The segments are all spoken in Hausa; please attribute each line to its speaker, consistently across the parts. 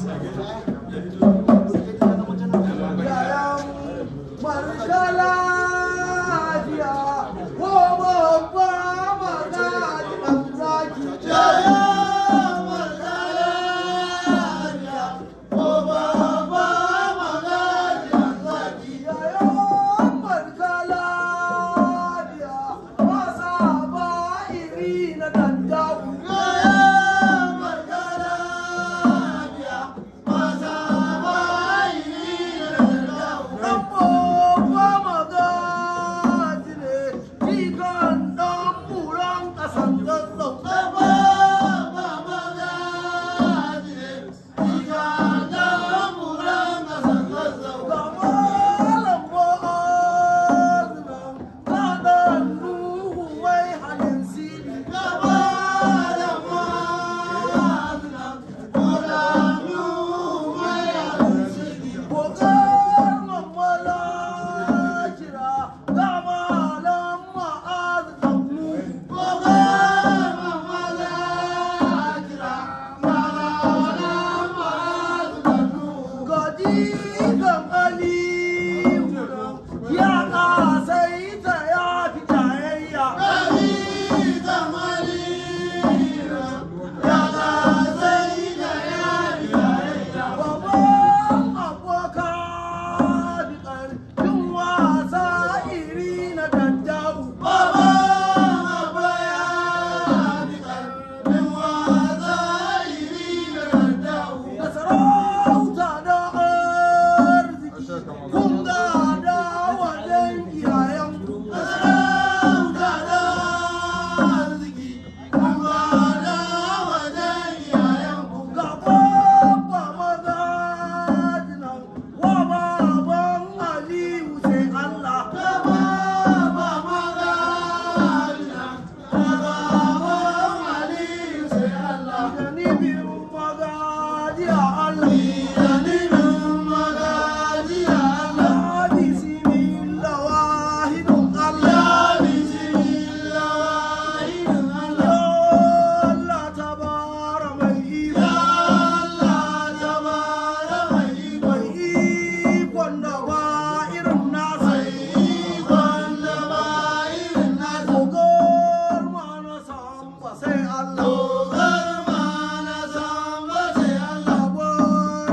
Speaker 1: Allah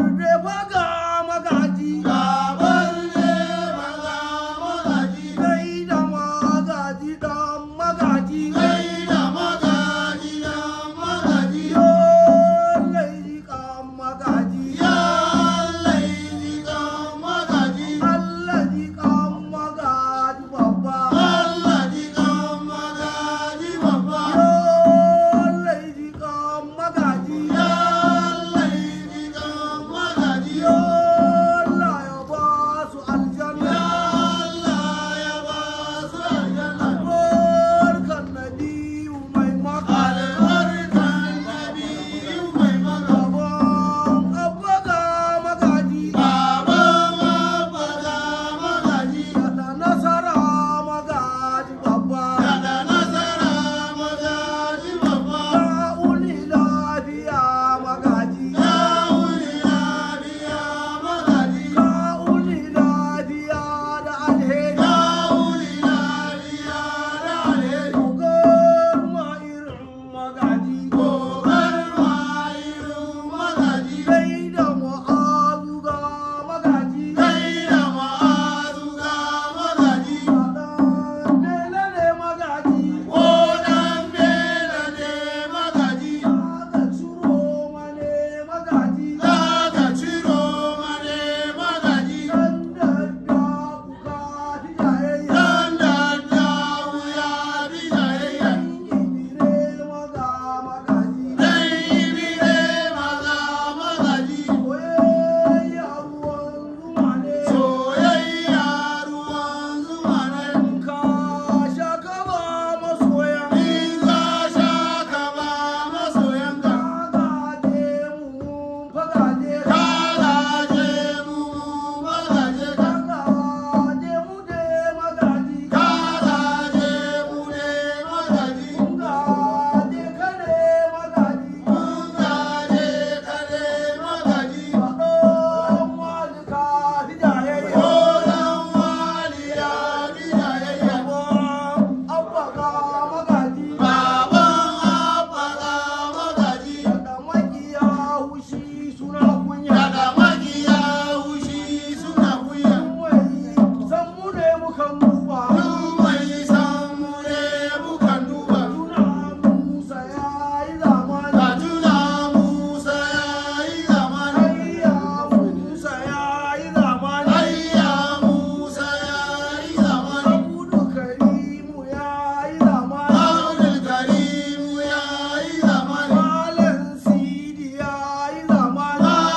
Speaker 1: wushi suna kunya
Speaker 2: daga magiya wushi suna kuya
Speaker 1: san mu ne mukan duba
Speaker 2: duk mai samu ne mukan duba
Speaker 1: tuna musa ya yi zamani
Speaker 2: ka tuna musa ya yi zamani
Speaker 1: ayya musa ya yi zamani
Speaker 2: ayya musa ya yi zamani
Speaker 1: abudu karimu ya yi zamani
Speaker 2: abdul karimu ya yi zamani
Speaker 1: malam sidi ya yi zamani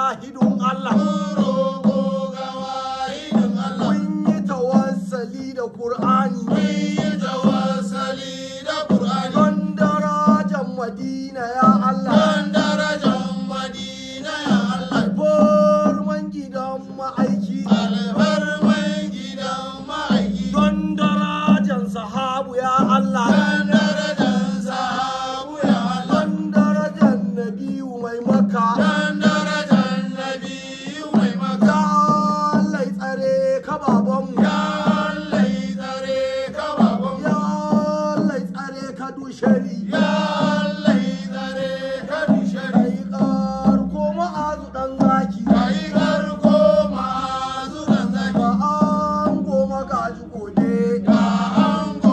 Speaker 1: wahidun Allah
Speaker 2: roƙo ga wahidin Allah
Speaker 1: mun yi tawassali da Qur'ani
Speaker 2: mun yi tawassali da Qur'ani
Speaker 1: don darajar Madina ya Allah
Speaker 2: don darajar Madina ya Allah
Speaker 1: alfarman gidan ma'aiki
Speaker 2: alfarman gidan ma'aiki
Speaker 1: don darajar sahabu ya Allah
Speaker 2: don darajar sahabu ya Allah
Speaker 1: don darajar nabiyu mai maka
Speaker 2: don darajar nabiyu mai maka
Speaker 1: ya Allah ya tsare ka babanmu
Speaker 2: ya Allah yi tsare ka babanmu
Speaker 1: ya Allah ya tsare ka dushari
Speaker 2: ya Allah yi tsare ka dushari
Speaker 1: kai karko ma'azu dan zaki
Speaker 2: kai garko masu zanzaki
Speaker 1: ba an goma gaji gode
Speaker 2: ga ango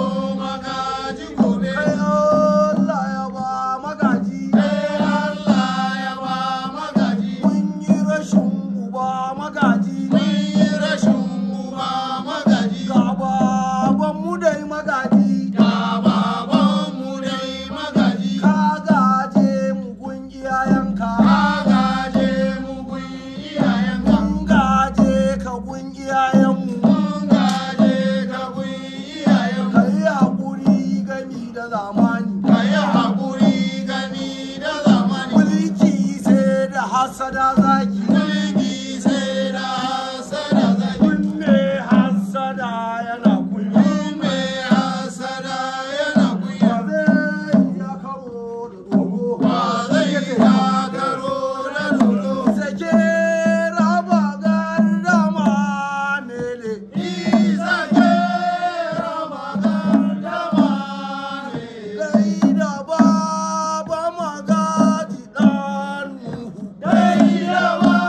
Speaker 2: magaji gobe
Speaker 1: kai Allah ya ba magaji
Speaker 2: sai Allah ya ba magaji
Speaker 1: mun yi rashin uba magaji
Speaker 2: mun yi rashin uba magaji
Speaker 1: ga babanmu dai magaji
Speaker 2: ga babanmu dai magaji
Speaker 1: ka gaje mu gun iyayenka
Speaker 2: ka gaje mu gun iyayenka
Speaker 1: mun gaje ka gun iyayenmu
Speaker 2: mun gaje ka gun iyayenka
Speaker 1: ka yi haƙuri gami da zamani
Speaker 2: ka yi haƙuri gani da zamani
Speaker 1: mulki sai da hasada zaki
Speaker 2: mulki sai da hasada zaki
Speaker 1: kunne hasada yana kunya
Speaker 2: Kun mai hasada yana kunya
Speaker 1: ba zai ya karo da dogo
Speaker 2: ba zai takaro da dodo
Speaker 1: sake raba gardama mele
Speaker 2: isa ke raba gardama ne
Speaker 1: gai da baba magaji dan nuhu
Speaker 2: dai da ba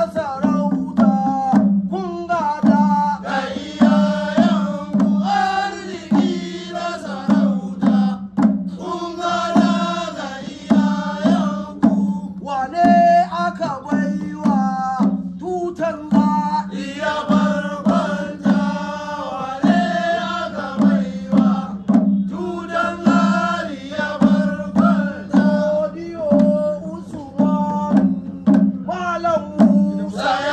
Speaker 1: sarauta kun gada
Speaker 2: ga iyayenku arziki na sarauta kun gada ga iyayenku
Speaker 1: wane aka baiwa tutar ga
Speaker 2: iya barbanta wane aka baiwa tutan lari ya barbanta
Speaker 1: Odiyo Usman Malam Musa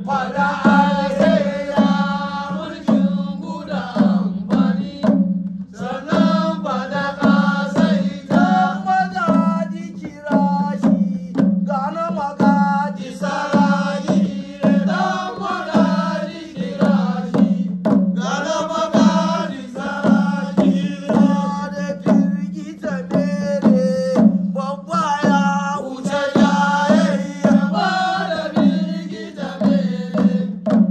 Speaker 1: fada alheri
Speaker 2: mulkin guda amfani sannan fada kasaita
Speaker 1: magaji kira shi gana magaji
Speaker 2: sarari dan magadi kirashi gana magadi sarari
Speaker 1: da firgita mere babba ya
Speaker 2: wuce jayayya ba da birgita mere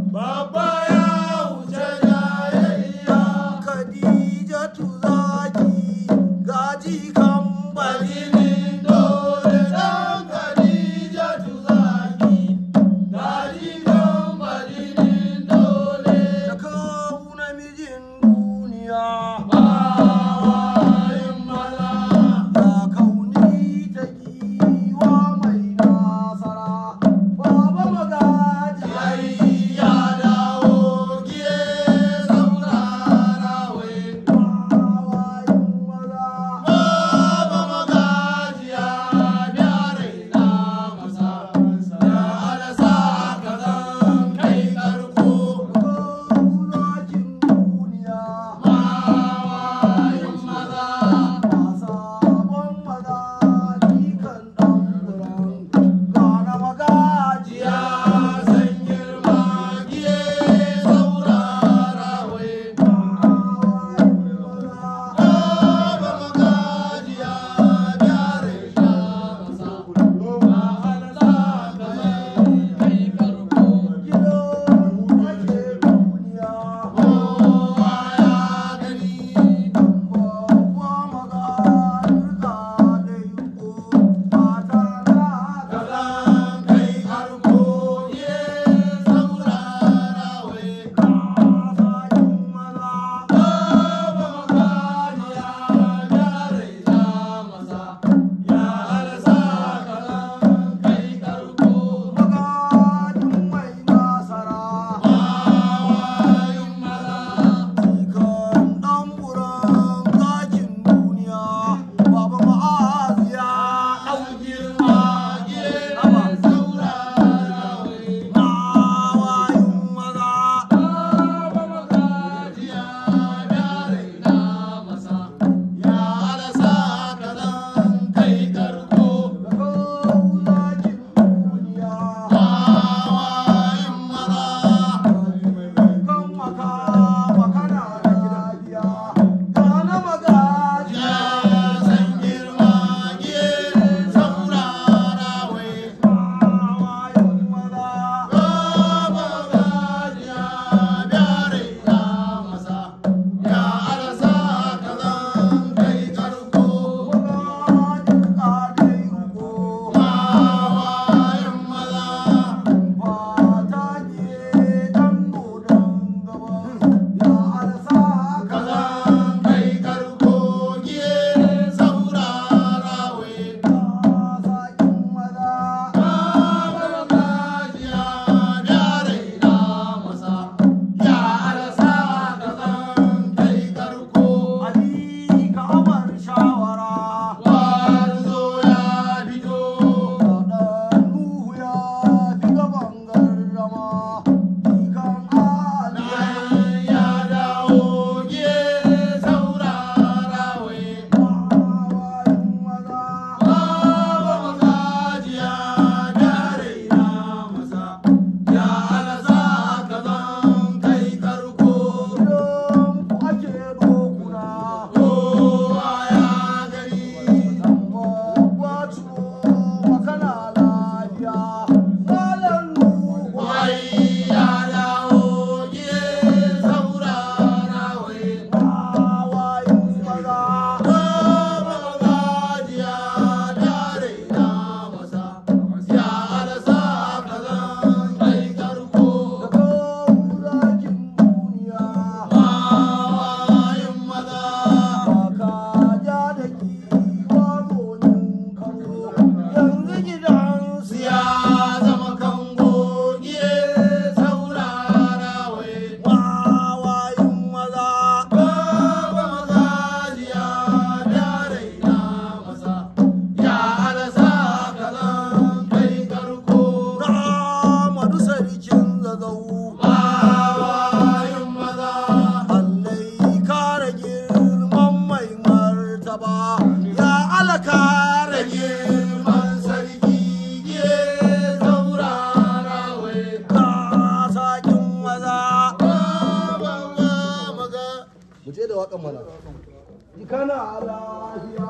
Speaker 1: zazzau
Speaker 2: bawayin maza
Speaker 1: allai kare girman mai martaba ya alakare
Speaker 2: da girman sarki ye saurara wai
Speaker 1: ka sakin maza
Speaker 2: babawa maza
Speaker 1: mu je da waƙan mana kana lafiya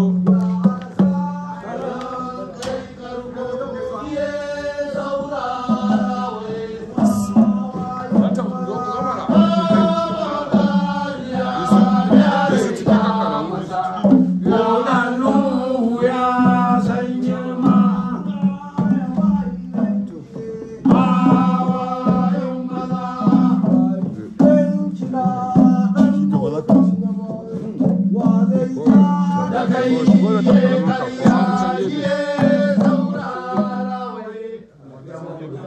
Speaker 2: da kai ye karya ye saurara wai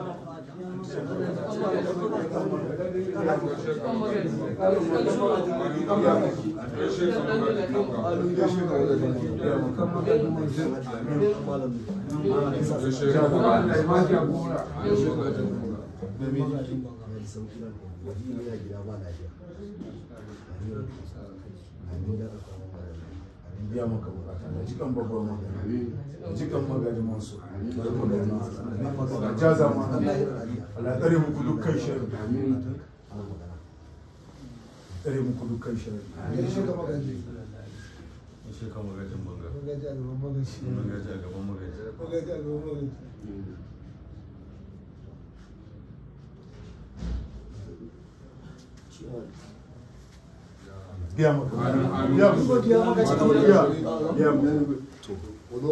Speaker 3: biya maka bukata da cikin babban magana da cikin magana masu da jaza ma Allah tsare muku dukkan shari tsare muku dukkan shari shi ka magajin banga magaji a gaban magaji biya maka biya maka biya maka biya maka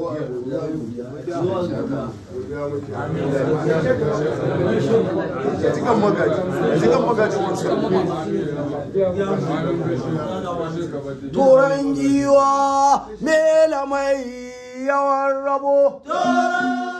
Speaker 3: ya cikin magaji ya cikin magajin wasu
Speaker 1: turan giwa mela mai yawan rabo
Speaker 2: Toron